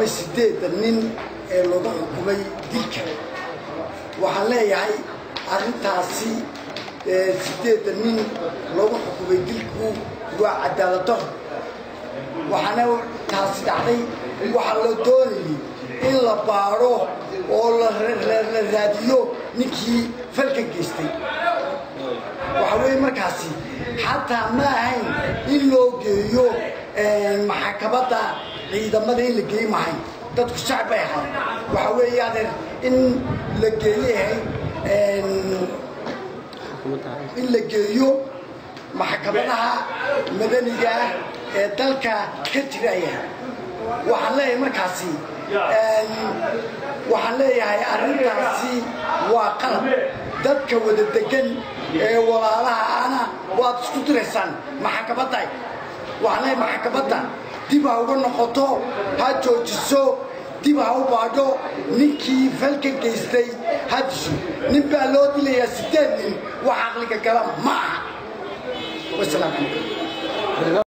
xukumay siddeedda nin ee lagu xukumay dilka waxaan leeyahay arrintaasi siddeedda nin lagu xukumay dilku waa cadaaladaro waxaana taasi dhacday waxaa la doonayay in la baadho oo la raadiyo ninkii falka geystay waxa weeye markaasi xataa ma ahayn in loo geeyo maxakamada ciidamada in la geey mahayn dadku shacb bay ahay waxa weeye adeer in la geeyahay in la geeyo maxkamadaha madaniga ah ee dalka ka jiraya waxaan leeyahay markaasi waxaan leeyahay arrintaasi waa qalab dadka wada degan ee walaalaha ana waad isku diraysaan maxkamadda waxaan leeyahay maxkamadda dib ha uga noqoto ha joojiso dib ha u baadho ninkii falka geystay ha disho nin baa loo dilayaa siddeed nin wax caqliga gala ma aha wasalaamu calaykum